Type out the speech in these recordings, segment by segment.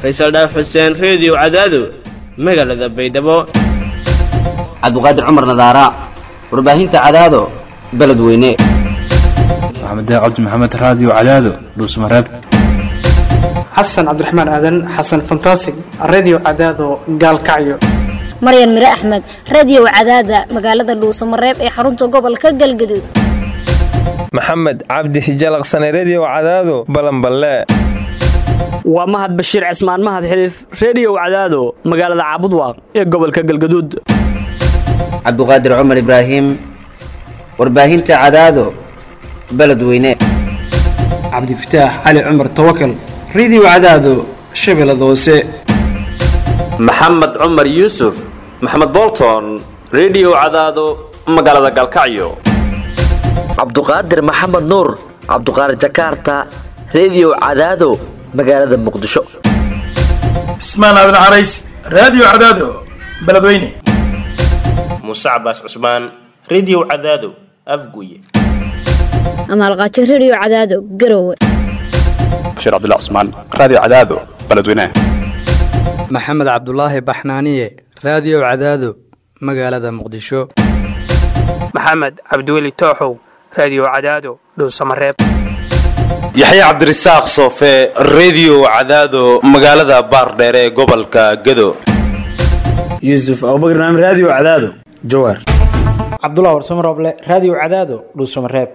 faysal dhaaf xuseen reediyo cadaado magaalada baydhabo cabdiqaadir cumar nadaara warbaahinta cadaado beledweyne maxamed cabdi maxamed raadiyo cadaado dhuusmareeb xasan cabdiraxmaan aadan xasan fantasig redio cadaado gaalkacyo maryan mire axmed radio cadaada magaalada dhuusamareeb ee xarunta gobolka galgaduud maxamed cabdi hijalaqsane redio cadaado balanballe waa mahad bashiir cismaan mahad xiliif reediyow cadaado magaalada caabudwaaq ee gobolka galgaduud cabdiqaadir cumar ibraahim warbaahinta cadaado beledweyne cabdifataax cali cumar tawakal redio cadaado shabeellada hoose maxamed cumar yuusuf maxamed bolton redio cadaado magaalada galkacyo cabduqaadir maxamed nuur cabduqaadir jakarta redio cadaado magaalada muqdisho cismaan aadan carays raadiyo cadaado beledweyne muuse cabaas cusmaan redio cadaado afguye amaalqaajo redio cadaado garowe bashiir cabdilla cusmaan raadiyo cadaado beledweyne maxamed cabdulaahi baxnaaniye raadiyo cadaado magaalada muqdisho maxamed cabdiweli tooxow raadiyo cadaado dhuusamareeb yaxya cabdirasaaq soofe redio cadaado magaalada baardheere ee gobolka gado yuusuf abubakar naam raadiyo cadaado jawaar cabdulah warsamo rooble raadiyo cadaado dhuusamareeb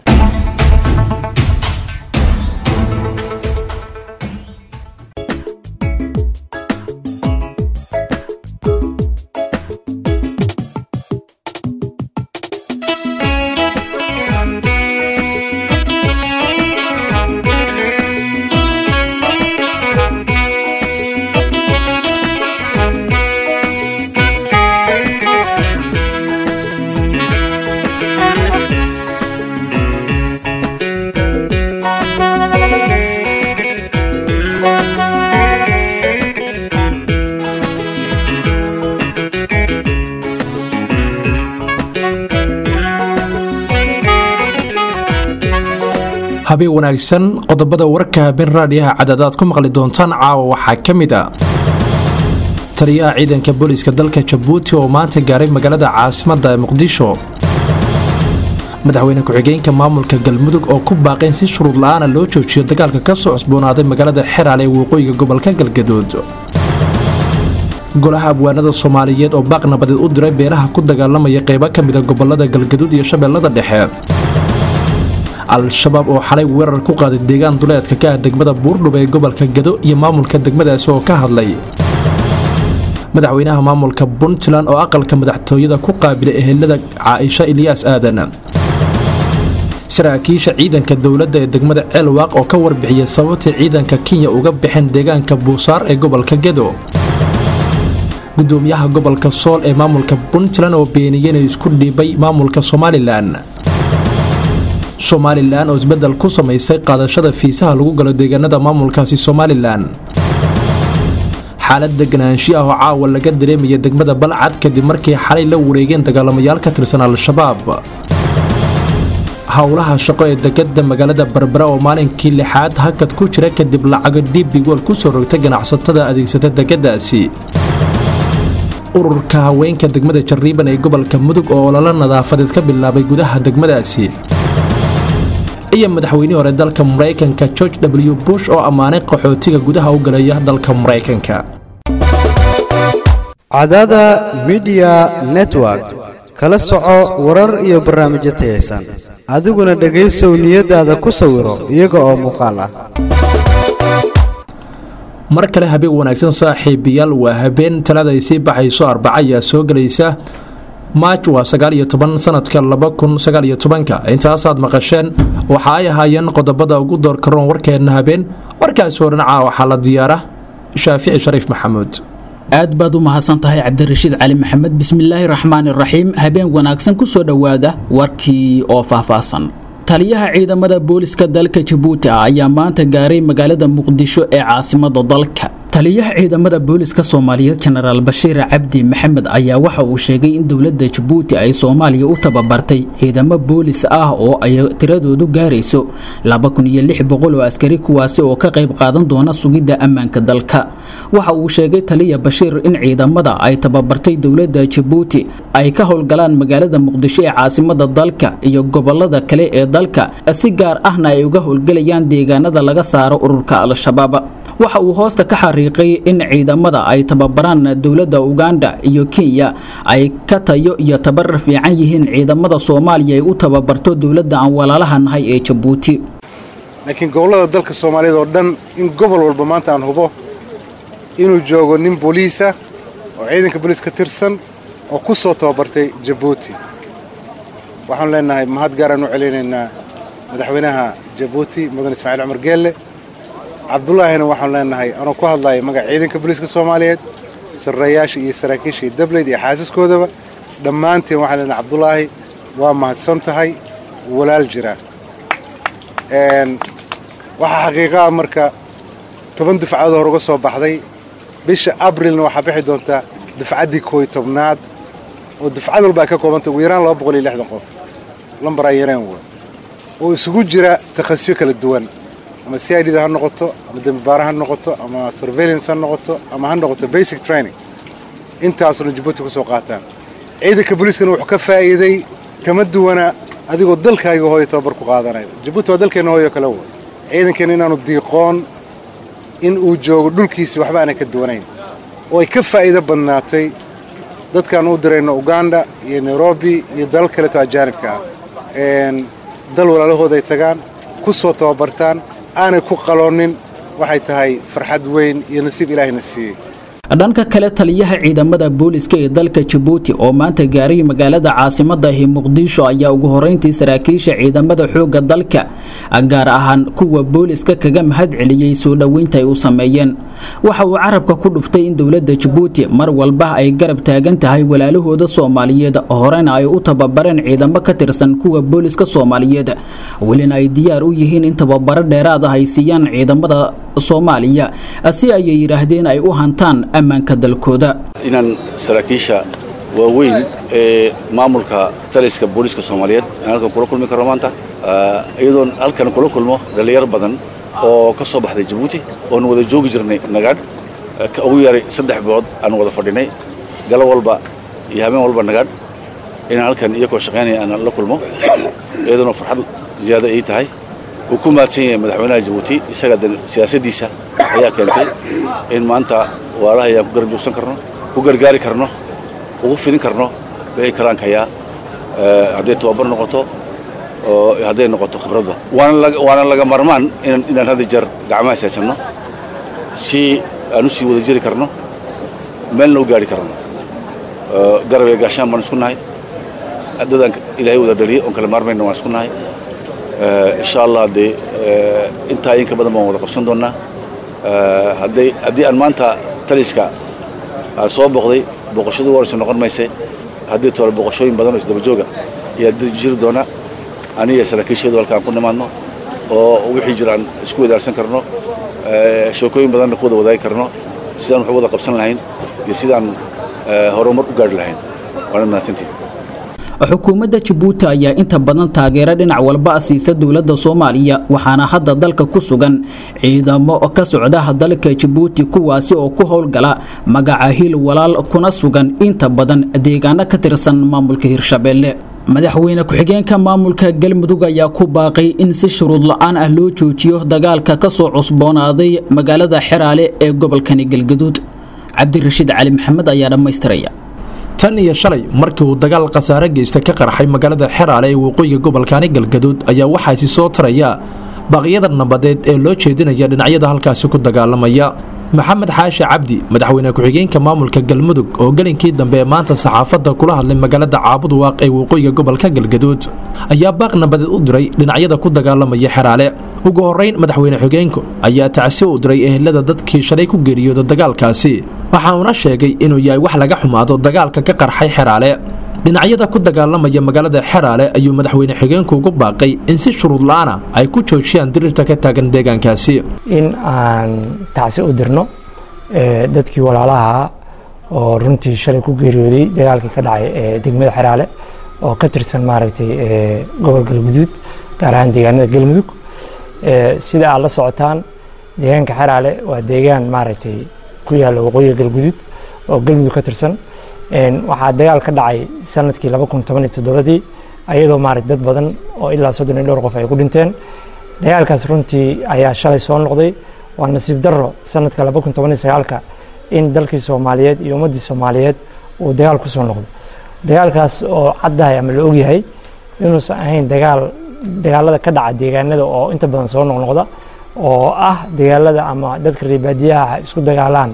habeen wanaagsan qodobada warka habeen raadiyaha cadaadaad ku maqli doontaan caawa waxaa ka mid a taliyaha ciidanka booliiska dalka jabuuti oo maanta gaaray magaalada caasimadda muqdisho madaxweyne ku-xigeenka maamulka galmudug oo ku baaqeen si shuruud la-aana loo joojiyo dagaalka ka soo cusboonaaday magaalada xeraal ee waqooyiga gobolka galgaduud golaha abwaanada soomaaliyeed oo baaq nabadeed u diray beelaha ku dagaalamaya qeybo ka mida gobolada galgaduud iyo shabeellada dhexe al-shabaab oo xalay weerar ku qaaday deegaan duleedka ka ah degmada buurdhub ee gobolka gado iyo maamulka degmadaasi oo ka hadlay madaxweynaha maamulka puntland oo aqalka madaxtooyada ku qaabilay ehelada caaisha ilyaas aadan saraakiisha ciidanka dowladda ee degmada ceelwaaq oo ka warbixiyay sababtii ciidanka kenya uga baxeen deegaanka buusaar ee gobolka gado gudoomiyaha gobolka sool ee maamulka puntland oo beeniyey inay isku dhiibay maamulka somalilan somalilan oo isbeddel ku samaysay qaadashada fiisaha lagu galo deegaanada maamulkaasi somalilan xaalad deganaanshi ah oo caawa laga dareemaya degmada balcad kadib markii xalay la wareegeen dagaalamayaal ka tirsan al-shabaab howlaha shaqo ee degada magaalada barbara oo maalinkii lixaad hakad ku jira kadib lacago dhibigool ku soo rogtay ganacsatada adeegsata degadaasi ururka haweenka degmada jariiban ee gobolka mudug oo ololo nadaafadeed ka bilaabay gudaha degmadaasi iyo madaxweynihii hore dalka maraykanka george w bush oo ammaanay qaxootiga gudaha u galaya dalka maraykanka cadada midiya network kala soco warar iyo barnaamijyo tayaysan adiguna dhegaysow niyadaada ku sawiro iyaga oo muuqaal ah mar kale habeen wanaagsan saaxiibayaal waa habeen talada ay sii baxayso arbaca ayaa soo gelaysa maaj waa sagaal iyo toban sanadka laba kun sagaal iyo tobanka intaasaad maqasheen waxa ay ahaayeen qodobada ugu doorkaroon warkeenna habeen warkaasi horanaca waxaa la diyaara shaafici shariif maxamuud aad baad u mahadsan tahay cabdirashiid cali maxamed bismillaahi raxmaani raxiim habeen wanaagsan ku soo dhowaada warkii oo faahfaahsan taliyaha ciidamada booliska dalka jabuuti ah ayaa maanta gaaray magaalada muqdisho ee caasimada dalka taliyaha ciidamada booliska soomaaliyeed jenaraal bashiir cabdi maxamed ayaa waxa uu sheegay in dowladda jabuuti ay soomaaliya u tababartay ciidamo boolis ah oo ay tiradoodu gaarayso oo askari kuwaasi oo ka qayb qaadan doona sugidda ammaanka dalka waxa uu sheegay taliya bashiir in ciidamada ay tababartay dowladda jabuuti ay ka howlgalaan magaalada muqdisho ee caasimada dalka iyo gobolada kale ee dalka si gaar ahna ay uga howlgelayaan deegaanada laga saaro ururka al-shabaab waxa uu hoosta ka xariiqay in ciidamada ay tababaraan dowladda uganda iyo kenya ay ka tayo iyo tabarar fiican yihiin ciidamada soomaaliya ay u tababarto dowladda aan walaalaha nahay ee jabuuti laakiin gobollada dalka soomaaliyeed oo dhan in gobol walba maanta aan hubo inuu joogo nin booliisa oo ciidanka booliis ka tirsan oo ku soo tababartay jabuuti waxaanu leenahay mahad gaaraan u celinaynaa madaxweynaha jabuuti mudan ismaaciil cumar geelle cabdullaahina waxaanu leenahay anuu ku hadlayo magaca ciidanka booliiska soomaaliyeed sarreeyaasha iyo saraakiisha iyo dableyd iyo xaasaskoodaba dhammaanteen waxaan leenahay cabdulaahi waa mahadsan tahay walaal jira waxaa xaqiiqaa marka toban dufcadood hore uga soo baxday bisha abrilna waxaa bixi doontaa dufcaddii kooy tobnaad oo dufcad walba ay ka koobantay ugu yaraan laba boqol iyo lixdan qof lambar ay yareen wey oo isugu jira takhasisyo kala duwan ama c i d da ha noqoto ama dembibaara ha noqoto ama surveillance ha noqoto ama ha noqoto basic training intaasuna jabuuti ku soo qaataan ciidanka booliiskana wuxuu ka faa'iiday kama duwana adigoo dalkaaga hooyo tababar ku qaadanaya jabuuti waa dalkeenna hooyo kale wey ciidankeenna inaanu diiqoon in uu joogo dhulkiisii waxba aanay ka duwanayn oo ay ka faa'iido badnaatay dadkaan u dirayno uganda iyo nairobi iyo dalal kaleeto ajaanibka ah dal walaalahooda ay tagaan ku soo tababartaan aanay ku qaloonin waxay tahay farxad weyn iyo nasiib ilaahayna siiyey dhanka kale taliyaha ciidamada booliska ee dalka jabuuti oo maanta gaaray magaalada caasimadahi muqdisho ayaa ugu horeyntii saraakiisha ciidamada xoogga dalka gaar ahaan kuwa booliska kaga mahad celiyey soo dhoweynta ay u sameeyeen waxa uu carabka ku dhuftay in dowladda jabuuti mar walba ay garab taagan tahay walaalahooda soomaaliyeed horena ay u tababareen ciidamo ka tirsan kuwa booliska soomaaliyeed welina ay diyaar u yihiin in tababaro dheeraad ah ay siiyaan ciidamada soomaaliya si ayay yidhaahdeen ay u hantaan ammaanka dalkooda inaan saraakiisha waaweyn ee maamulka taliska booliiska soomaaliyeed aan halkan kula kulmi karno maanta iyadoon halkan kula kulmo dhallinyaro badan oo ka soo baxday jabuuti oon wada joogi jirnay nagaadh ugu yaray saddex bilood aan wada fadhinay galo walba iyo habeen walba nagaadh inaan halkan iyakoo shaqaynaya aan la kulmo iyadoona farxad ziyaada ii tahay uu ku mahadsan yahay madaxweynaha jabuuti isaga siyaasaddiisa ayaa keentay in maanta waalaha ayaan ku garab joogsan karno ku gargaari karno ugu fidin karno wixii karaankayaa hadday tababar noqoto oo hadday noqoto khibradba waana laga marmaan inaan hadda jeer gacmaha saysanno si aan u sii wada jiri karno meelna u gaari karno garab iyo gaashaan baan isku nahay dadaan ilaahay wada dhaliyay oon kala maarmayna waan isku nahay insha allah dee intaa inka badan baan wada qabsan doonnaa haddii aan maanta taliska aan soo boqday boqoshadii waraysa noqon mayse haddii tole boqoshooyin badan oo isdabajooga ayaa jiri doona aniga saraakiisheedu halkaan ku nimaadno oo wixii jira aan isku wadaarsan karno sheekooyin badanna ku wada wadaagi karno sidaan wax wada qabsan lahayn iyo sidaan horumar u gaari lahayn waana mahadsantii xukuumadda jabuuti ayaa inta badan taageero dhinac walba siisa dowladda soomaaliya waxaana hadda dalka ku sugan ciidamo ka socda dalka jabuuti kuwaasi oo ku howlgala magaca hil walaal kuna sugan inta badan deegaano ka tirsan maamulka hirshabeelle madaxweyne ku-xigeenka maamulka galmudug ayaa ku baaqay in si shuruud la-aan ah loo joojiyo dagaalka ka soo cusboonaaday magaalada xeraale ee gobolkani galgaduud cabdirashiid cali maxamed ayaa dhammaystiraya tan iyo shalay markii uu dagaal khasaare geysta ka qarxay magaalada xeraale ee waqooyiga gobolkaani galgaduud ayaa waxaasi soo taraya baaqyada nabadeed ee loo jeedinaya dhinacyada halkaasi ku dagaalamaya maxamed xaashi cabdi madaxweyne ku-xigeenka maamulka galmudug oo gelinkii dambe ee maanta saxaafadda kula hadlay magaalada caabud waaq ee waqooyiga gobolka galgaduud ayaa baaq nabadeed u diray dhinacyada ku dagaalamaya xeraale ugu horrayn madaxweyne xigeenku ayaa tacsi u diray ehelada dadkii shalay ku geeriyooda dagaalkaasi waxa uuna sheegay inuu yahay wax laga xumaado dagaalka ka qarxay xeraale dhinacyada ku dagaalamaya magaalada xeraale ayuu madaxweyne xigeenku ugu baaqay in si shuruud la-aana ay ku joojiyaan diriirta ka taagan deegaankaasi in aan tacsi u dirno dadkii walaalaha oo runtii shalay ku geeriyooday dagaalkii ka dhacay ee degmada xeraale oo ka tirsan maaragtay gobol galguduud gaar ahaan deegaanada galmudug sida aad la socotaan deegaanka xeraale waa deegaan maaragtay ku yaalla waqooyiga galguduud oo galmudug ka tirsan waxaa dagaal ka dhacay sanadkii laba kun toban iyo toddobadii ayadoo maaragtay dad badan oo ilaa soddon iyo dhowr qof ay ku dhinteen dagaalkaas runtii ayaa shalay soo noqday waa nasiib darro sanadka laba kun toban iyo sagaalka in dalkii soomaaliyeed iyo ummaddii soomaaliyeed uu dagaal ku soo noqdo dagaalkaas oo caddahay ama la ogyahay inuusan ahayn dagaal dagaalada ka dhaca deegaanada oo inta badan soo noqnoqda oo ah dagaalada ama dadka reebaadiyaha isku dagaalaan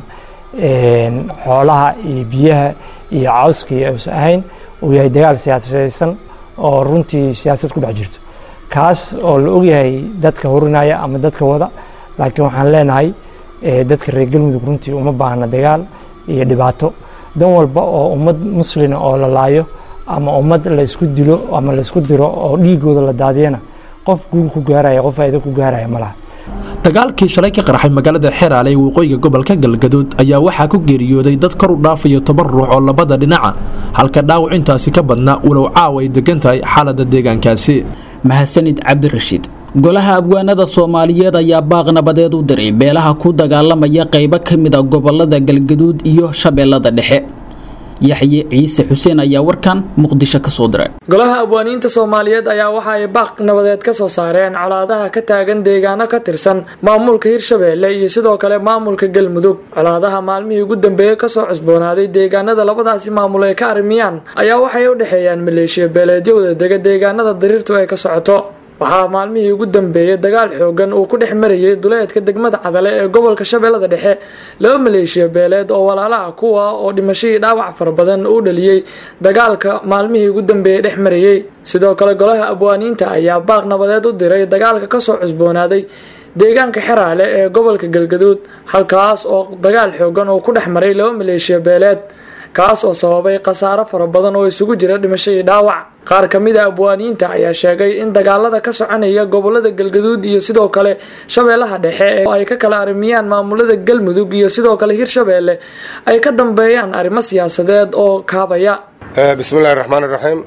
xoolaha iyo biyaha iyo cawskii uusan ahayn uu yahay dagaal siyaasadaysan oo runtii siyaasad ku dhex jirto kaas oo la ogyahay dadka horinaya ama dadka wada laakiin waxaan leenahay dadka reer galmudug runtii uma baahna dagaal iyo dhibaato dan walba oo ummad muslina oo la laayo ama ummad la isku dilo ama la isku diro oo dhiigooda la daadiyana qof guul ku gaaraya qof faa'iido ku gaaraya ma laha dagaalkii shalay ka qarxay magaalada xeraale ee waqooyiga gobolka galgaduud ayaa waxaa ku geeriyooday dad kor u dhaafayo toban ruux oo labada dhinaca halka dhaawac intaasi ka badnaa walow caawa ay degan tahay xaaladda deegaankaasi mahadsanid cabdirashiid golaha abwaanada soomaaliyeed ayaa baaq nabadeed u diray beelaha ku dagaalamaya qaybo ka mid a gobolada galgaduud iyo shabeellada dhexe yaxye ciise xuseen ayaa warkan muqdisho ka soo diray golaha abwaaniinta soomaaliyeed ayaa waxa ay baaq nabadeed ka soo saareen colaadaha ka taagan deegaano ka tirsan maamulka hirshabeelle iyo sidoo kale maamulka galmudug colaadaha maalmihii ugu dambeeyey kasoo cusboonaaday deegaanada labadaasi maamul ay ka armiyaan ayaa waxay u dhexeeyaan maleeshiya beeleedyo wada dega deegaanada dariirtu ay ka socoto waxaa maalmihii ugu dambeeyey dagaal xoogan uu ku dhex marayay duleedka degmada cadale ee gobolka shabeellada dhexe laba maleeshiya beeleed oo walaalaha kuwa oo dhimashadii dhaawac fara badan u dhaliyey dagaalka maalmihii ugu dambeeyey dhex marayey sidoo kale golaha abwaaniinta ayaa baaq nabadeed u diray dagaalka kasoo cusboonaaday deegaanka xeraale ee gobolka galgaduud halkaas oo dagaal xoogan uu ku dhex maray laba maleeshiya beeleed kaas oo sababay khasaaro fara badan oo isugu jira dhimashadii dhaawac qaar ka mid a abwaaniinta ayaa sheegay in dagaalada ka soconaya gobolada galgaduud iyo sidoo kale shabeellaha dhexe oo ay ka kala armiyaan maamulada galmudug iyo sidoo kale hirshabeelle ay ka dambeeyaan arrimo siyaasadeed oo kaabaya bismi illahi raxmaan iraxiim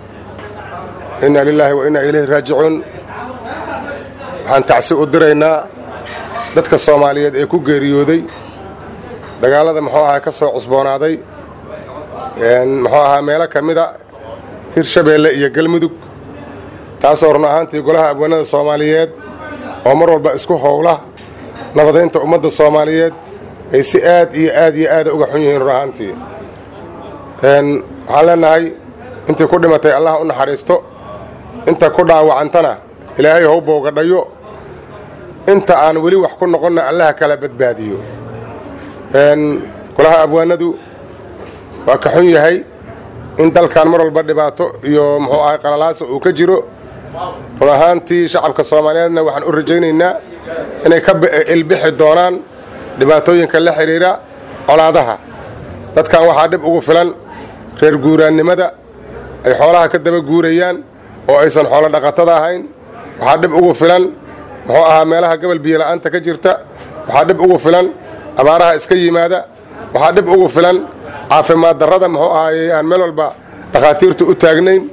inna lilaahi wa innaa ilayhi raajicuun waxaan tacsi u diraynaa dadka soomaaliyeed ee ku geeriyooday dagaalada muxuu ahaa ka soo cusboonaaday muxuu ahaa meelo ka mida hirshabeelle iyo galmudug taasoo run ahaantii golaha abwaanada soomaaliyeed oo mar walba isku howla nabadaynta ummadda soomaaliyeed ay si aad iyo aad iyo aada uga xun yihiin run ahaantii waxaan leenahay intii ku dhimatay allah u naxariisto inta ku dhaawacantana ilaahay how boogadhayo inta aan weli wax ku noqonna allaha kala badbaadiyo golaha abwaanadu waa ka xun yahay in dalkan mar walba dhibaato iyo muxuu ahay qalalaasa uu ka jiro run ahaantii shacabka soomaaliyeedna waxaan u rajaynaynaa inay ka ilbixi doonaan dhibaatooyinka la xidhiira colaadaha dadkan waxaa dhib ugu filan reer guuraannimada ay xoolaha ka daba guurayaan oo aysan xoolo dhaqatada ahayn waxaa dhib ugu filan muxuu ahaa meelaha gobol biyola'aanta ka jirta waxaa dhib ugu filan abaaraha iska yimaada waxaa dhib ugu filan caafimaad darrada muxuu ahaayey aan meel walba dhakhaatiirtu u taagnayn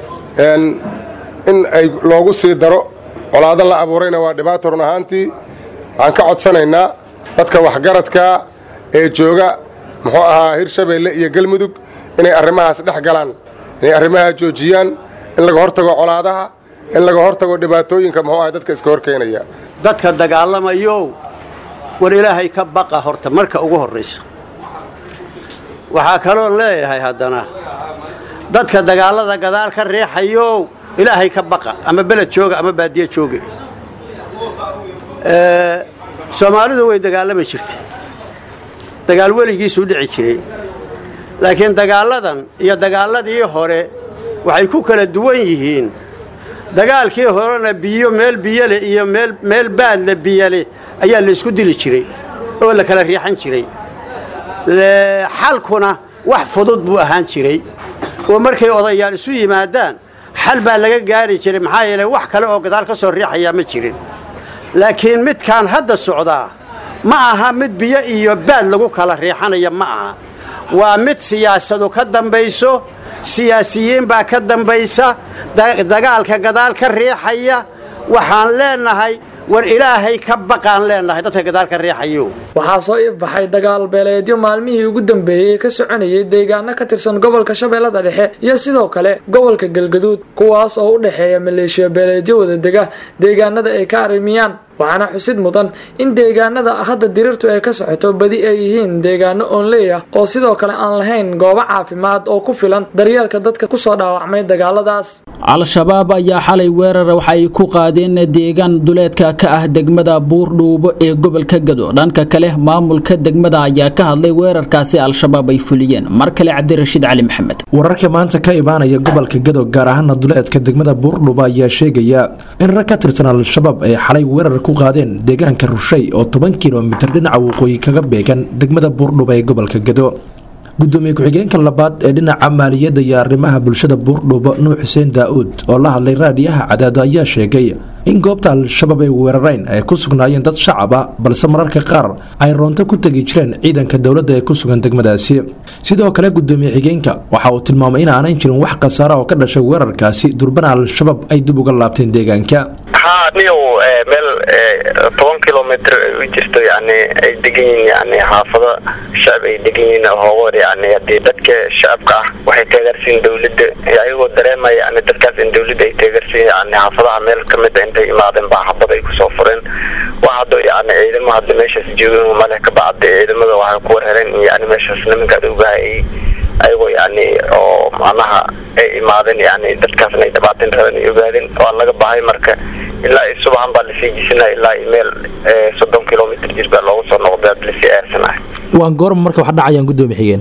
in ay loogu sii daro colaado la abuurayna waa dhibaato run ahaantii waxaan ka codsanaynaa dadka waxgaradkaa ee jooga muxuu ahaa hirshabeelle iyo galmudug inay arrimahaas dhex galaan inay arrimaha joojiyaan in laga hortago colaadaha in laga hortago dhibaatooyinka muxuu ahay dadka iska horkeenaya dadka dagaalamayow war ilaahay ka baqa horta marka ugu horraysa waxaa kaloo leeyahay haddana dadka dagaallada gadaal ka riixayow ilaahay ka baqa ama beled jooga ama baadiye jooga soomaalidu way dagaalami jirtay dagaal weligiisuu dhici jiray laakiin dagaalladan iyo dagaalladii hore waxay ku kala duwan yihiin dagaalkii horena biyo meel biyole iyo meel baadle biyole ayaa laysku dili jiray oo la kala riixan jiray xalkuna wax fudud buu ahaan jiray oo markay odayaal isu yimaadaan xal baa laga gaari jiray maxaa yeelay wax kale oo gadaal ka soo riixayaa ma jirin laakiin midkaan hadda socdaa ma aha mid biyo iyo baad lagu kala riixanaya ma aha waa mid siyaasadu ka dambayso siyaasiyiin baa ka dambaysa dagaalka gadaal ka riixaya waxaan leenahay war ilaahay ka baqaan leenahay dadka gadaal ka riixayo waxaa soo ifbaxay dagaal beeleedyo maalmihii ugu dambeeyey ka soconayay deegaano ka tirsan gobolka shabeellada dhexe iyo sidoo kale gobolka galgaduud kuwaas oo u dhexeeya maleeshiya beeleedyo wadadega deegaanada ay ka arrimiyaan waxaana xusid mudan in deegaanada hadda dirirtu ay ka socoto badi ay yihiin deegaano oonley ah oo sidoo kale aan lahayn goobo caafimaad oo ku filan daryeelka dadka kusoo dhaawacmay dagaaladaas al-shabaab ayaa xalay weerar waxa ay ku qaadeen deegaan duleedka ka ah degmada buurdhuubo ee gobolka gado dhanka kale maamulka degmada ayaa ka hadlay weerarkaasi al-shabaab ay fuliyeen mar kale cabdirashiid cali maxamed wararka maanta ka imaanaya gobolka gado gaar ahaana duleedka degmada buurdhuubo ayaa sheegaya in rag ka tirsan al-shabaab ay xalay weerar ku qaadeen deegaanka rushay oo toban kilomitir dhinaca waqooyi kaga beegan degmada buurdhuubo ee gobolka gado gudoomiye ku-xigeenka labaad ee dhinaca maaliyadda iyo arrimaha bulshada buurdhuubo nuux xuseen daa-uud oo la hadlay raadiyaha cadaado ayaa sheegay in goobta al-shabaab ay weerareen ay ku sugnaayeen dad shacab ah balse mararka qaar ay roonto ku tegi jireen ciidanka dowladda ee ku sugan degmadaasi sidoo kale gudoomiye xigeenka waxa uu tilmaamay in aanan jirin wax khasaara oo ka dhashay weerarkaasi durbana al-shabaab ay dib uga laabteen deegaanka haa niyow meel toban kilomitr u jirto yani ay degan yihiin yani xaafado shacab ay degan yihiin hoogoor yani hadii dadka shacabka ah waxay taageersiin dawladda ayagoo dareemaya yani dadkaas in dawladda ay taageersiin yani xaafadaha meel kamid a intay imaadeen baa xabad ay kusoo fureen wax hadda yani ciidamo hadda meeshaas joogin male kabacdi ciidamada waxay ku warhereen yani meeshaas nimanka adowgaha ay ayagoo yani oo macnaha ay imaadeen yani dadkaasna ay dhibaateen rabeen ay ogaadeen waa laga bahay marka ilaa i subaxan baa lasii jisinaya ilaa i meel soddon kilomitr jir baa loogu soo noqday ad lasii aarsanahay waan goorma marka wax dhacayaan gudoomiye xigeen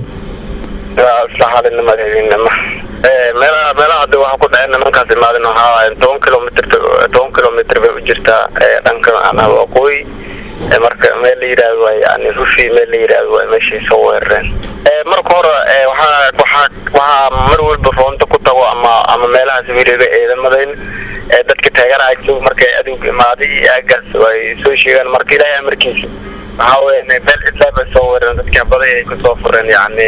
isla halinimada habeenimo meelaha meelaha hadda waxa ku dhaceen nimankaas imaadeen waxaa waaye toban kilomitr toban kilomitr bay u jirtaa dhanka macnaha waqooyi marka meel la yidhaahdo waa yani rufi meel la yidhaahdo waa meeshay soo weerareen marka hore waxaa waxaa waxaa mar walba roonto ku tago ama ama meelahaas wiriga ciidamadayn dadka taageeraha joog markay aduug imaaday iyo aagaas ay soo sheegaan marka ilaahay amarkiisa waxaa weeye meel cidlaa bay soo weerareen dadkii habaday ay kusoo fureen yani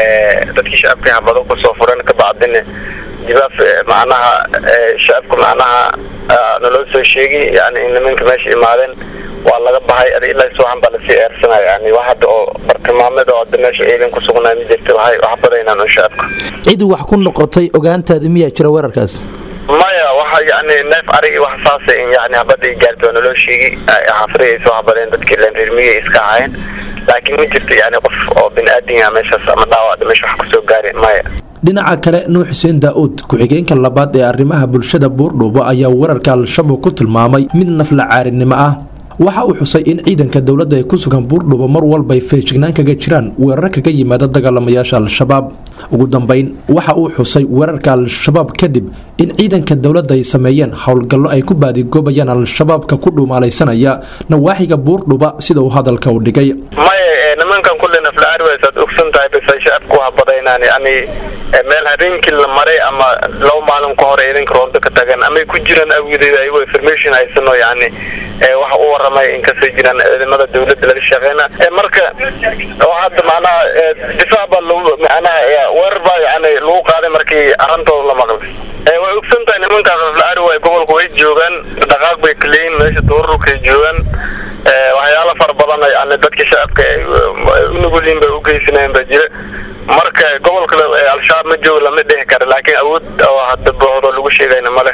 dadkii shacabkii habado kusoo fureen kabacdina jibaaf macnaha shacabka macnaha naloo soo sheegay yani in nimanka meesha imaadeen waa laga bahay ad ilaa subaxan baa lasii eersanaya yani wax hadda oo bartilmaameed oo hadda meesha ciidan ku sugnaa ma jirta waxay wax badaynaan un shacabka cid wax ku noqotay ogaantaada miyaa jira weerarkaas maya waxa yani neef arigi wax saasa in yani habada ay gaarto waa naloo sheegay xaafadii ay soo habadeen dadkii leen reermiyay iska ahaayeen laakiin ma jirto yani qof oo bini-aadin ah meeshaas ama dhaawac meesha wax kusoo gaari maya dhinaca kale nuux xuseen daa-uud ku-xigeenka labaad ee arrimaha bulshada buurdhuubo ayaa weerarka al-shabaab ku tilmaamay mid nafla caarinimo ah waxa uu xusay in ciidanka dowladda ee ku sugan buurdhuubo mar walba ay feejignaan kaga jiraan weerar kaga yimaada dagaalamayaasha al-shabaab ugu dambayn waxa uu xusay weerarka al-shabaab kadib in ciidanka dowladda ay sameeyeen howlgallo ay ku baadigoobayaan al-shabaabka ku dhuumaalaysanaya nawaaxiga buurdhuba sida uu hadalka u dhigay maya nimankan kulle naflaari waysaad ogsan tahay bas ay shacabku habadaynaan yani meel habeenkii la maray ama laba maalin ka hore ciidanka roonto ka tagan amay ku jiraan awgedeed ayagoo information haysano yani waxa u waramay in kasoo jiraan ciidamada dawladda laga shaqeyna marka hadda macnaha difaac baa lagu macnaha weerar baa yani lagu qaaday markii arrintooda la maqlay way ogsan tahay nimankaas naflaari waay gobolka way joogaan dhaqaaq bay kaleeyin meesha duururkay joogaan waxyaalo fara badan yani dadka shacabka unugulin bay ugeysanayeen baa jira marka gobolka al-shabaab ma joogo lama dhihi kara laakiin awood oo hadda boohdo lagu sheegayna ma leh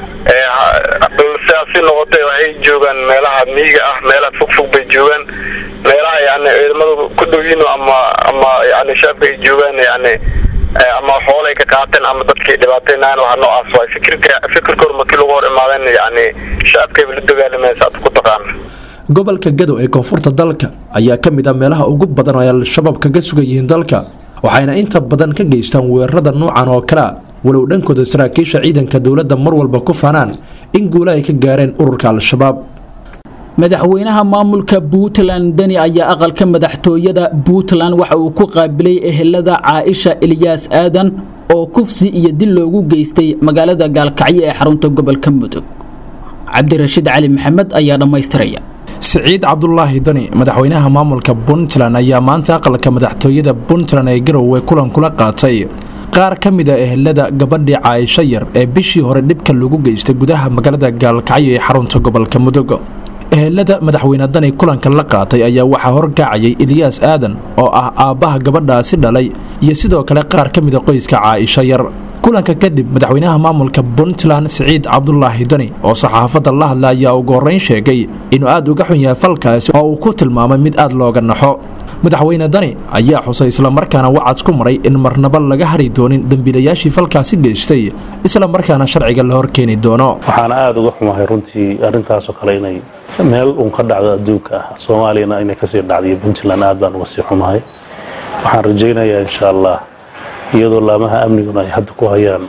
sidaasi noqotay waxay joogaan meelaha miyiga ah meelaha fogfog bay joogaan meelaha yani ciidamadu ku dhowyiin ama ama yani shacabka ay joogaan yani ama xoolay ka qaateen ama dadkay dhibaateynayan waxa noocaas waay fikirka fikirkoor markii lagu hor imaadeen yani shacabkayba la dagaalamaysa aad ku taqaana gobolka gado ee koonfurta dalka ayaa ka mid ah meelaha ugu badan oo ay al-shabaab kaga sugan yihiin dalka waxayna inta badan ka geystaan weerarada noocan oo kalea walow dhankooda saraakiisha ciidanka dowladda mar walba ku faanaan in guula ay ka gaareen ururka al-shabaab madaxweynaha maamulka puntland deni ayaa aqalka madaxtooyada puntland waxa uu ku qaabilay ehelada caaisha ilyaas aadan oo kufsi iyo dil loogu geystay magaalada gaalkacyo ee xarunta gobolka mudug cabdirashiid cali maxamed ayaa dhammaystiraya siciid cabdulaahi dani madaxweynaha maamulka puntland ayaa maanta aqalka madaxtooyada puntland ee garowe kulan kula qaatay qaar ka mid a ehelada gabadhii caaisho yar ee bishii hore dhibka lagu geystay gudaha magaalada gaalkacyo ee xarunta gobolka mudug ehelada madaxweyne dani kulanka la qaatay ayaa waxaa horkacayay eliyaas aadan oo ah aabbaha gabadhaasi dhalay iyo sidoo kale qaar ka mida qoyska caaisho yar kulanka kadib madaxweynaha maamulka puntland siciid cabdulaahi dani oo saxaafadda la hadla ayaa ugu horreyn sheegay inuu aad uga xun yahay falkaasi oo uu ku tilmaamay mid aad looga naxo madaxweyne dani ayaa xusay islamarkaana wacad ku maray in marnaba laga hari doonin dembiilayaashii falkaasi geystay islamarkaana sharciga la horkeeni doono waxaana aada uga xumahay runtii arrintaasoo kale inay meel uun ka dhacdo adduunka ah soomaaliyana inay kasii dhacday puntland aad baan uga sii xumahay waxaan rajaynayaa insha allah iyadoo laamaha amniguna ay hadda ku hayaan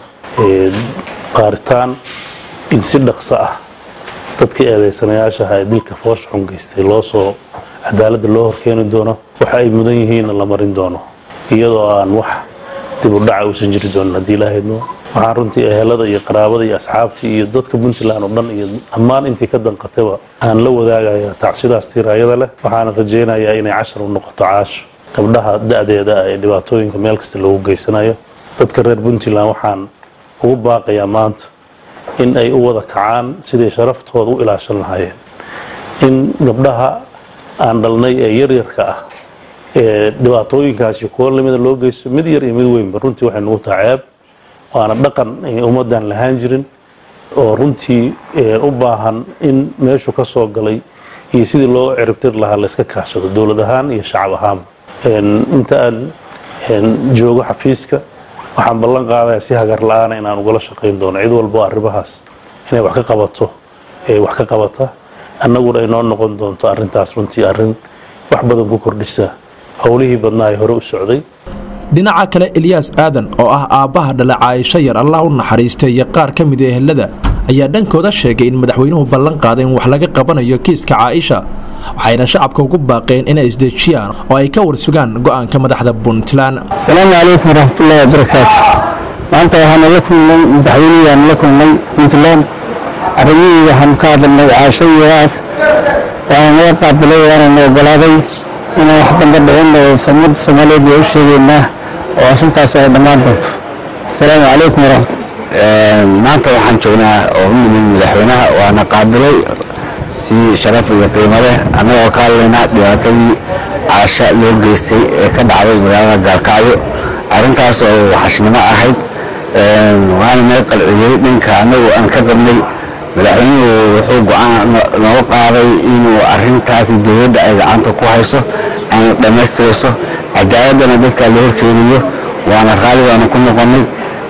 qaaritaan in si dhaqso ah dadkii eedaysanayaashaha ee dilka foosha xun geystay loo soo cadaaladda loo horkeeni doono waxa ay mudan yihiinna la marin doono iyadoo aan wax dib u dhaca uusan jiri doonin haddii ilaahayno waxaan runtii ehelada iyo qaraabada iyo asxaabtii iyo dadka puntland oo dhan iyo dhammaan intii ka danqatayba aan la wadaagaya tacsidaas tiiraayada leh waxaana rajaynayaa inay cashar u noqoto caasho gabdhaha da-deeda ah ee dhibaatooyinka meel kasta loogu geysanayo dadka reer puntland waxaan ugu baaqayaa maanta in ay u wada kacaan siday sharaftooda u ilaashan lahaayeen in gabdhaha aan dhalnay ee yaryarka ah ee dhibaatooyinkaasi kuwo lamida loo geysto mid yar iyo mid weynba runtii waxay nugu taha ceeb waana dhaqan ummaddan lahaan jirin oo runtii u baahan in meeshu ka soo galay iyo sidii loo ciribtir lahaa layska kaashado dowlad ahaan iyo shacab ahaanba inta aan joogo xafiiska waxaan ballan qaadaya si hagar la-aana inaan ugala shaqayn doono cid walbo arrimahaas inay wax ka qabato ee wax ka qabata annaguna ay noo noqon doonto arrintaas runtii arrin wax badan ku kordhisa howlihii badnaa ay hore u socday dhinaca kale eliyaas aadan oo ah aabbaha dhala caaisho yar allah u naxariistay iyo qaar ka mid a ehelada ayaa dhankooda sheegay in madaxweynuhu ballan qaaday in wax laga qabanayo kiiska caaisha waxayna shacabka ugu baaqeen inay isdejiyaan oo ay ka warsugaan go'aanka madaxda puntland asalaamu calaykum waraxmatullaahi wabarakaatu maanta waxaana la kulnay madaxweynihiyaan la kulnay puntland arrimihii waxaanu ka hadalnay caasho iyadaas waana naga qaabilay waana na ogolaaday inaan wax dambe dhicin oo ummadda soomaaliyeed waa u sheegaynaa oo arrintaas ay dhammaan doonto asalaamu calaykum waraxmat maanta waxaan joognaa oo u nimid madaxweynaha waana qaabilay si sharaf iyo qiimo leh annagoo ka hadlaynaa dhibaatadii caasha loo geystay ee ka dhacday magaalada gaalkacyo arrintaas oo waxashnimo ahayd waana naga qalciyey dhanka annagu aan ka qabnay madaxweynuhu wuxuu go-aan nooga qaaday inuu arrintaasi dowladda ay gacanta ku hayso ayna dhammaystirayso cadaaladana dadka la horkeeniyo waana raalidaanu ku noqonnay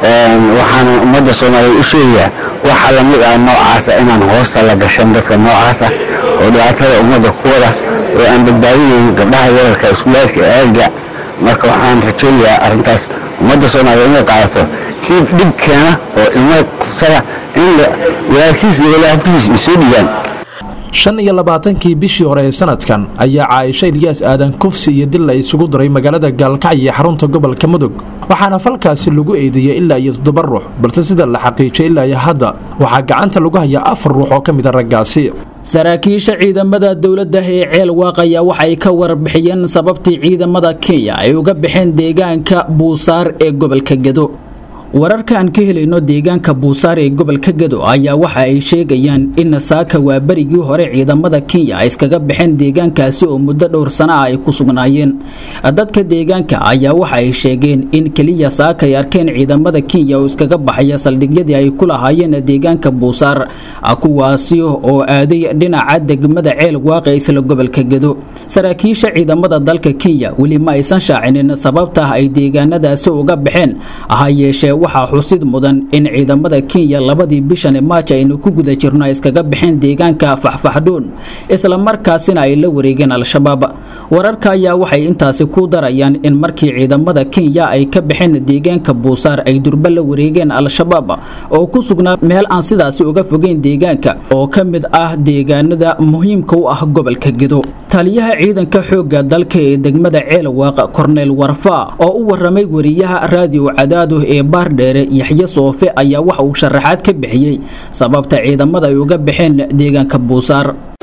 waxaana ummadda soomaaliyeed u sheegayaa waxa lamid ah noocaasa inaan hoosta la gashan dadka noocaasa oo dhibaatada ummadda ku wada oo aan badbaadinayn gabdhaha yararka iskuulaadka aaga marka waxaan rajaynayaa arrintaas ummadda soomaaliyeed inay qaadato kii dhib keena oo ilmo kufsada in walaalkiis iyo walaabkiis ay soo dhigaan shan iyo labaatankii bishii hore ee sanadkan ayaa caaisho ilyaas aadan kufsi iyo dil la isugu diray magaalada gaalkacyo ee xarunta gobolka mudug waxaana falkaasi lagu eedeeyey ilaa iyo toddoba ruux balse sida la xaqiijiyay ilaa iyo hadda waxaa gacanta lagu hayaa afar ruux oo ka mid a raggaasi saraakiisha ciidamada dowladda ee ceel waaqaya waxay ka warbixiyeen sababtii ciidamada kenya ay uga baxeen deegaanka buusaar ee gobolka gedo wararka aan ka helayno deegaanka buusaar ee gobolka gedo ayaa waxa ay sheegayaan in saaka waa berigii hore ciidamada kenya ay iskaga baxeen deegaankaasi oo muddo dhowr sana ah ay ku sugnaayeen dadka deegaanka ayaa waxa ay sheegeen in keliya saaka ay arkeen ciidamada kenya oo iskaga baxaya saldhigyadii ay ku lahaayeen deegaanka buusaar kuwaasi oo aaday dhinaca degmada ceel waaqe isla gobolka gedo saraakiisha ciidamada dalka kenya weli ma aysan shaacinin sababta ay deegaanadaasi uga baxeen ha yeeshee waxaa xusid mudan in ciidamada kenya labadii bishan maaj aynu ku guda jirno ay iskaga baxeen deegaanka faxfaxdhuun isla markaasina ay la wareegeen al-shabaab wararka ayaa waxay intaasi ku darayaan in markii ciidamada kenya ay ka baxeen deegaanka buusaar ay durba la wareegeen al-shabaab oo ku sugnaa meel aan sidaasi uga fogeyn deegaanka oo ka mid ah deegaanada muhiimka u ah gobolka gedo taliyaha ciidanka xoogga dalka ee degmada ceelwaaq korneel warfa oo u waramay wariyaha raadiyo cadaado ee baardheere yaxye soofe ayaa waxa uu sharaxaad ka bixiyey sababta ciidamada ay uga baxeen deegaanka buusaar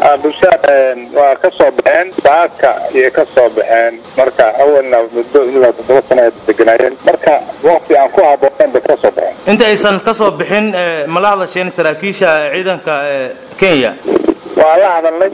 bushaar waa ka soo baxeen saaka ayay ka soo baxeen marka awalna muddo ilaa toddoba sano ay deganaayeen marka waqti aan ku habboonayn bay ka soo baxeen inta aysan ka soo bixin eh, ma la hadasheen saraakiisha ciidanka eh, kenya waa la hadalnay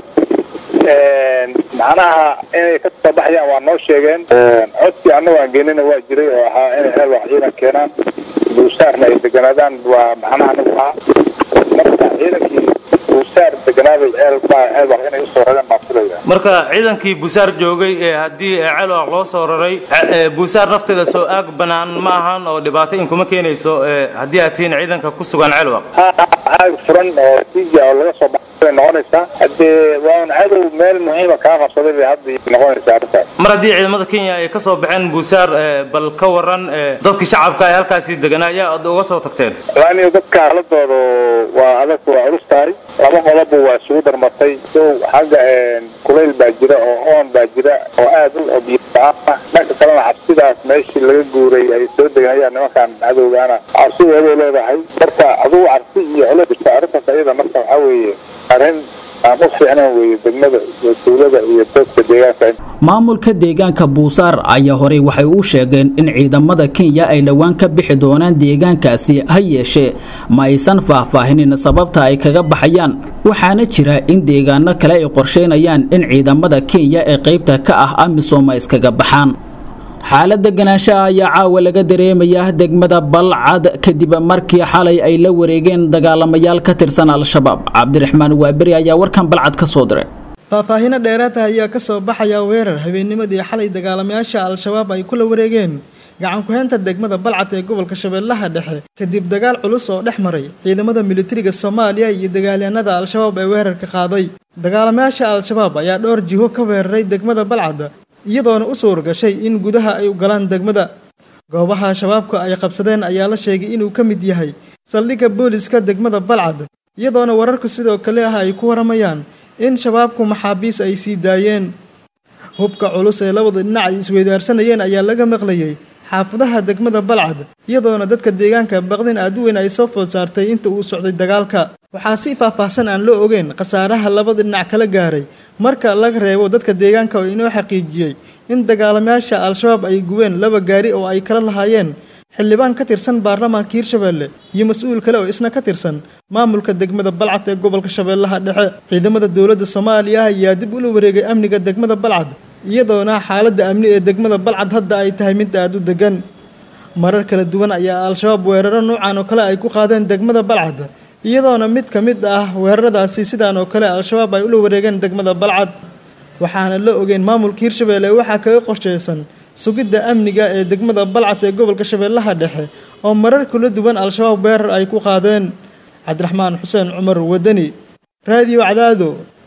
macnaha inay ka soo baxayaan waa noo sheegeen codkii annagu aan geenina waa jiray oo ahaa inay heel wax ciidan keenaan buusaarna ay deganaadaan waa macnaha anagu ahaa marka ciidankii buusaar deganaaday heel baa heel wax inay usoo rareen baan filaya marka ciidankii buusaar joogay ee haddii eh, ceelwaq loo soo raray eh, buusaar nafteeda soo aag bannaan ma ahan oo dhibaato in kuma keenayso eh, haddii aad tihiin ciidanka ku sugan ceelwaq aag furan oo tiija oo laga soo baxay bay noqonaysaa haddee waa un cadow meel muhiima kaa qabsaday bay hadda noqonaysaa arrintaas mar haddii ciidamada kenya ay ka soo baxeen buusaar eh, bal ka waran eh, dadkii shacabka ee halkaasi deganaa ayaa aad uga soo tagteen laaniyo dadka haladooda waa adag waa culus tahay laba qodobba waa isugu darmatay sow xagga kulayl baa jira oo oon baa jira oo aad u biyo la-aan ah dhanka kalena cabsidaas meeshii laga guuray ay soo deganayaan nimankan cadowgaana cabsideeday leedahay marka adugu cabsi iyo culays jirta arrintaas ayada marka waxaa weeye arrin aan u fiicnayn weeye degmada iyo tuulada iyo dadka deegaanka maamulka deegaanka buusaar ayaa horey waxay u sheegeen in ciidamada kenya ay dhowaan ka bixi doonaan deegaankaasi ha yeeshee ma aysan faahfaahinin sababta ay kaga baxayaan waxaana jira in deegaano kale ay qorsheynayaan in ciidamada kenya ee qaybta ka ah amisom ay iskaga baxaan xaalada ganaanshaha ayaa caawa laga dareemayaa degmada balcad kadib markii xalay ay la wareegeen dagaalamayaal ka tirsan al-shabaab cabdiraxmaan waaberi ayaa warkan balcad ka soo diray faahfaahino dheeraata ayaa ka soo baxaya weerar habeennimadii xalay dagaalamayaasha al-shabaab ay kula wareegeen gacan ku-heynta degmada balcad ee gobolka shabeellaha dhexe kadib dagaal culus oo dhex maray ciidamada militariga soomaaliya iyo dagaalyahanada al-shabaab ee weerarka qaaday dagaalamayaasha al-shabaab ayaa dhowr jiho ka weeraray degmada balcad iyadoona u suur gashay in gudaha ay u galaan degmada goobaha shabaabka ay qabsadeen ayaa la sheegay inuu ka mid yahay saldhigga booliska degmada balcad iyadoona wararku sidoo kale ah ay ku waramayaan in shabaabku maxaabiis ay sii daayeen hubka culus ee labada dhinac ay isweydaarsanayeen ayaa laga maqlayay xaafadaha degmada balcad iyadoona dadka deegaanka baqdin aad u weyn ay soo food saartay inta uu socday dagaalka waxaa si faahfaahsan aan loo ogeyn khasaaraha labada dhinac kala gaaray marka laga reebo dadka deegaanka oo inoo xaqiijiyey in dagaalamayaasha al-shabaab ay gubeen laba gaari oo ay kala lahaayeen xildhibaan ka tirsan baarlamaanka hirshabeelle iyo mas-uul kale oo isna ka tirsan maamulka degmada balcad ee gobolka shabeellaha dhexe ciidamada dowladda soomaaliya ayaa dib ula wareegay amniga degmada balcad iyadoona xaaladda amni ee degmada balcad hadda ay tahay mid aad u degan marar kala duwan ayaa al-shabaab weeraro noocan oo kale ay ku qaadeen degmada balcad iyadoona mid ka mid ah weeraradaasi sidaan oo kale al-shabaab ay ula wareegeen degmada balcad waxaana la ogeyn maamulka hirshabeelle waxaa kaga qorsheysan sugidda amniga ee degmada balcad ee gobolka shabeellaha dhexe oo marar kala duwan al-shabaab weerar ay ku qaadeen cabdiraxmaan xuseen cumar wadani raadiyo cadaado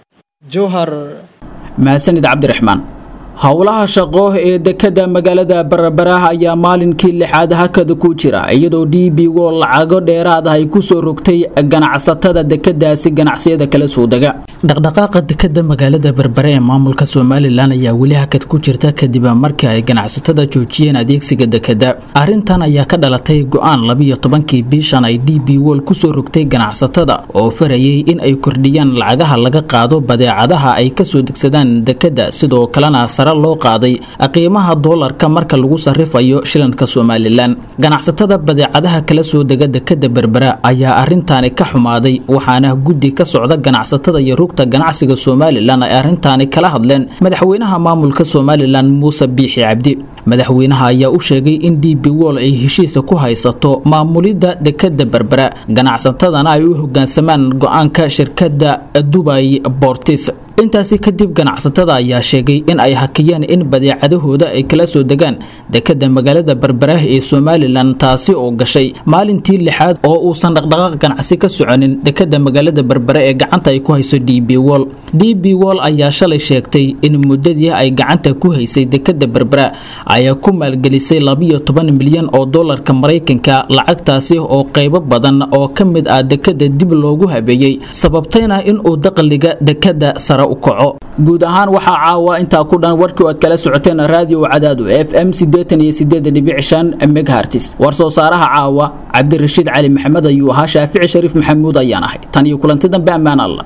jowhar mahadsanid cabdiraxmaan howlaha shaqo ee dekada magaalada barabaraah ayaa maalinkii lixaad hakada ku jira iyadoo d b wo lacago dheeraad ah ay kusoo rogtay ganacsatada dekadaasi ganacsiyada kala soo dega dhaqdhaqaaqa dekada magaalada berbere ee maamulka somalilan ayaa weli hakad ku jirta kadib markii ay ganacsatada joojiyeen adeegsiga dekada arintan ayaa ka dhalatay go-aan labiyo tobankii bishan ay d b wol kusoo rogtay ganacsatada oo farayay in ay kordhiyaan lacagaha laga qaado badeecadaha ay kasoo degsadaan dekada sidoo kalena loo qaaday qiimaha doolarka marka lagu sarifayo shilanka somalilan ganacsatada badeecadaha kala soo dega dekada berbera ayaa arintaani ka xumaaday waxaana guddi ka socda ganacsatada iyo rugta ganacsiga somalilan ay arintaani kala hadleen madaxweynaha maamulka somalilan muuse biixi cabdi madaxweynaha ayaa u sheegay in d b wol ay heshiisa ku haysato maamulidda dekada berbera ganacsatadana ay u hogaansamaan go-aanka shirkadda dubay bortis intaasi kadib ganacsatada ayaa sheegay in ay hakiyeen in badeecadahooda ay kala soo degaan dekada magaalada berberaah ee somalilan taasi oo gashay maalintii lixaad oo uusan dhaqdhaqaaq ganacsi ka soconin dekada magaalada berbere ee gacanta ay ku hayso d b wol d b wol ayaa shalay sheegtay in muddadii ay gacanta ku haysay dekada berbera ayaa ku maalgelisay labiyo toban milyan oo dolarka maraykanka lacagtaasi oo qaybo badan oo ka mid ah dekada dib loogu habeeyey sababtayna inuu daqliga dekada sare u kaco guud ahaan waxaa caawa intaa ku dhan warkii aad kala socoteen raadiyo cadaadu f m sideetan iyo sideed dhibic shan megahartis war soo saaraha caawa cabdirashiid cali maxamed ayuu ahaa shaafici shariif maxamuud ayaan ahay tan iyo kulanti dambe ammaan allah